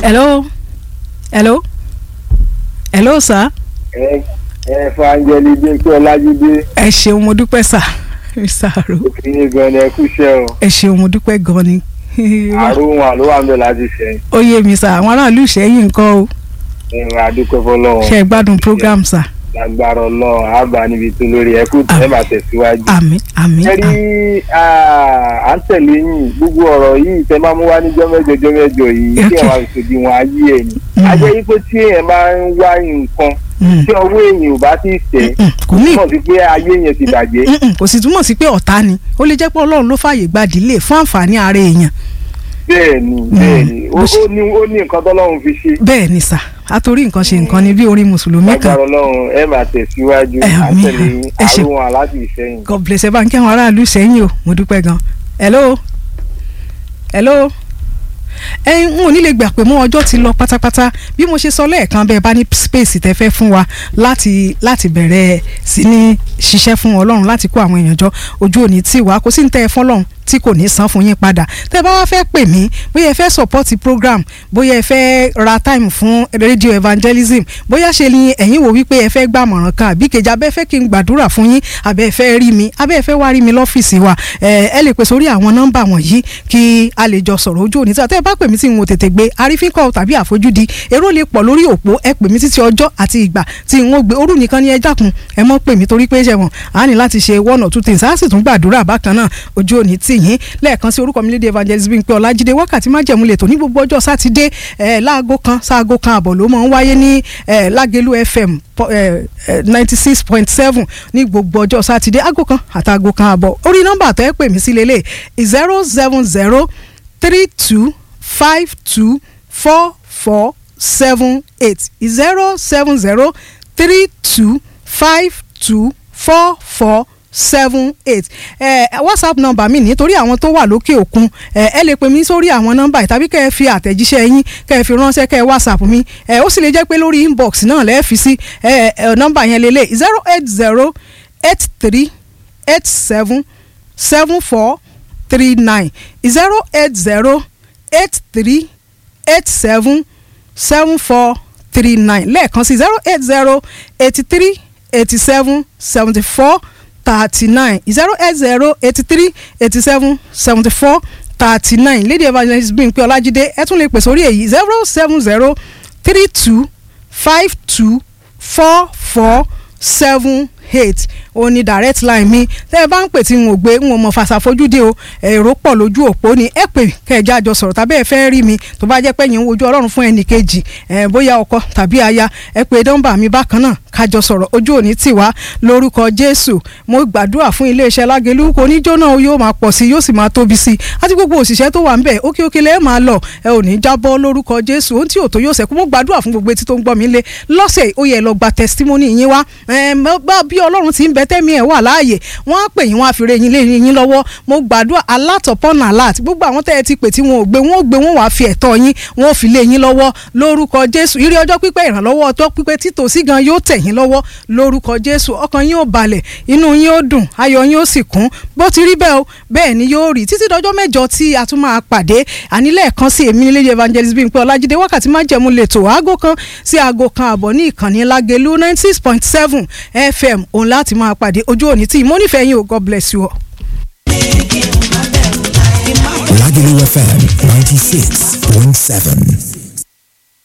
hello hello hello sir. ẹ ẹ fàǹjẹlì dé kí ọlájídé ẹ ṣeun mo dúpẹ́ sà sàrò òfin gan ni ẹ kúṣẹ́ o ẹ ṣeun mo dúpẹ́ gan ni. àrùn wọn ló wà ń bẹ láti ṣẹ́yìn ó yé mi sà àwọn aráàlú ìṣẹ́yìn nǹkan o ìrìn àdúpẹ́ fọlọ́run ṣe é gbádùn program sà lágbára ọlọ́run àbá níbi tó lórí ẹ kú ẹ máa tẹ̀síwájú. àmín àmín ẹ rí à ń tẹ̀lé yín gbogbo ọ̀rọ̀ yìí tẹ máa mú wá níjọ́ mẹ́jọ jọ́ mẹ́jọ yìí kí ẹ máa fi ṣòdì wọn ayé ẹ̀ ni. a jẹ́ wípé tí èèyàn bá ń wá nǹkan Mm. tí ọwọ́ èèyàn ò bá ti tẹ̀ Mm, kò ní túmọ̀ sí pé ayé yẹn ti bàjẹ́. Mm-mm, kò sì túmọ̀ sí pé ọ̀tá ni ó lè jẹ́ pé ọlọ́run ló fààyè gba ìdílé fún àǹfààní ara èèyàn bẹ́ẹ̀ ni bẹ́ẹ̀ ni ó ó ní ó ní nǹkan tọ́lọ́run fi ṣe. bẹ́ẹ̀ ni sà àtòrí nǹkan ṣe nǹkan ni bí orin mùsùlùmí kan lágbára ọlọ́run ẹ máa tẹ̀síwájú Ẹ, à ń àmín. tẹ̀lé yín Ẹ ṣé. àrùn wọn láti ìṣẹ́yìn. god bless ẹ bá ń kí àwọn aráàlú sẹ́yìn o mo dúpẹ́ gan hello hello ẹyin n ò ní lè gbà pé mọ́ ọjọ́ ti lọ pátápátá bí mo ṣe sọ lẹ́ẹ̀kan bẹ́ẹ̀ bá ní space tẹ́ fẹ́ fún wa láti láti bẹ̀rẹ̀ sí ní ṣiṣẹ́ fún ọlọ́run láti kó àwọn èèyàn jọ ojú òní tí wàá kó sí ní tẹ́ ẹ fọ́lọ́run tí kò ní san fún yín padà tẹ́ bá wá fẹ́ pè mí bóyá ẹ fẹ́ support program bóyá ẹ fẹ́ ra time fún radio evangelism bóyá ṣe ni ẹ̀yin wò wípé ẹ fẹ́ gbàmọ̀ràn kan àbí kejì abẹ́ fẹ́ kí n gbàdúrà fún yín abẹ́ fẹ́ rí mi abẹ́ fẹ́ wá rí mi lọ́fíìsì wa ẹ ẹ lè pè sórí àwọn nọ́mbà wọ̀nyí kí a lè jọ sọ̀rọ̀ ojú òní tí a tẹ́ ẹ bá pè mí tí n ò tètè gbé arífínkọ́ tàbí àfojúdi èrò lè pọ̀ lórí òpó ẹ pè mí títí ọjọ́ àti ìgbà tí n ó gbé orú nìkan ni ẹ dákun ẹ mọ́ pè mí torí pé ṣẹ̀wọ̀n a ní láti ṣe one or two things a sì tún gbàdúrà bákan náà ojú òní tì yín lẹ́ẹ̀kan sí orúkọ mi lédè evangelist Bímpé Ọlájídé wákàtí májẹ̀mú lè tó ní gbogbo ọjọ́ sátidé ẹ̀ láago kan sáago kan àbọ̀ ló máa ń wáyé ní ẹ̀ Lágelú FM ninety six point seven ní gbogbo ọjọ́ sátidé aago kan àtàago kan àbọ̀ orí nọ́mbà tó ẹ pè mí sí lélẹ̀ zero seven zero three two five two four four seven eight zero seven zero three two five two four four seven eight ẹ whatsapp number mi nítorí àwọn tó wà lókè òkun ẹ ẹ lè pè mí sórí àwọn nọ́mbà yìí tàbí kẹ́ ẹ fi àtẹ̀jíṣẹ́ yín kẹ́ ẹ fi ránṣẹ́ kẹ́ ẹ whatsapp mi ẹ ó sì lè jẹ́ pé lórí inbox náà lẹ́ẹ̀ fi sí ẹ ẹ nọ́mbà yẹn lélẹ̀ zero eight zero eight three eight seven seven four three nine zero eight zero eight three eight seven seven four three nine lẹ́ẹ̀kan sí zero eight zero eighty three eighty seven seventy four thirty nine zero eight zero eighty three eighty seven seventy four thirty nine lady evangelist Bímpé Ọlájídé ẹ tún lè pè sórí èyí zero seven zero three two five two four four seven eight ó ní direct line mi tẹ́ ẹ bá ń pè tí n ò gbé n ò mọ̀ fàṣàfojúdé o èrò pọ̀ lójú òpó ni ẹ pè kẹjá jọ sọ̀rọ̀ tàbí ẹ fẹ́ rí mi tó bá jẹ́ pé yín ń wojú ọlọ́run fún ẹnì kejì ẹ bóyá ọkọ tàbí aya ẹ pè nọ́mbà mi bákan náà kájọ sọ̀rọ̀ ojú òní tì wá lórúkọ jésù mo gbàdúrà fún iléeṣẹ́ lágẹ̀lú kò ní jóná o yóò máa pọ̀ sí yóò sì máa tóbi sí àti gbogbo òṣìṣẹ́ tó wà ń bẹ̀ òkè òkè lẹ́ẹ̀ máa lọ ẹ ò ní jábọ́ lórúkọ jésù ohun tí ò tó yóò sẹ́kù mo gbàdúrà fún gbogbo etí tó ń gbọ́ mi lé lọ́sẹ̀ ó yẹ lọ gba testimony yín wá ẹ bí ọlọ́run ti ń bẹ tẹ́mi ẹ̀ wà láàyè wọ́n á pè yín wọ́n á fi re yín lé yín lọ́wọ́ mo gbàdúrà alert upon alert gbogbo àwọn tẹ́ ẹ ti pè tí wọn ò gbé wọn ò gbé wọn wàá fi ẹ̀tọ́ yín wọn ò fi lé yín lọ́wọ́ lórúkọ jésù ìrí ọjọ́ pípẹ́ ìrànlọ́wọ́ ọjọ́ pípẹ́ títòsí gan yóò tẹ̀ yín lọ́wọ́ lórúkọ jésù ọkàn yín ó balẹ̀ inú yín ó dùn ayọ̀ yín ó sì kún bó ti rí bẹ́ẹ̀ o bẹ́ẹ̀ ni yóò rí títí dọjọ́ mẹ́jọ tí a tún máa pàdé ànílẹ̀ẹ̀kan sí èmi nílé evangelist Bímpé Ọlájídé wákàtí má jẹ̀mú lẹ́tọ̀ aago kan sí aago kan àbọ̀ ní ìkànnì Lágelú ninety six point seven FM òun láti máa pàdé ojú òní tí mo nífẹ̀ẹ́ yín o God bless you all. Lagelu FM 96.7.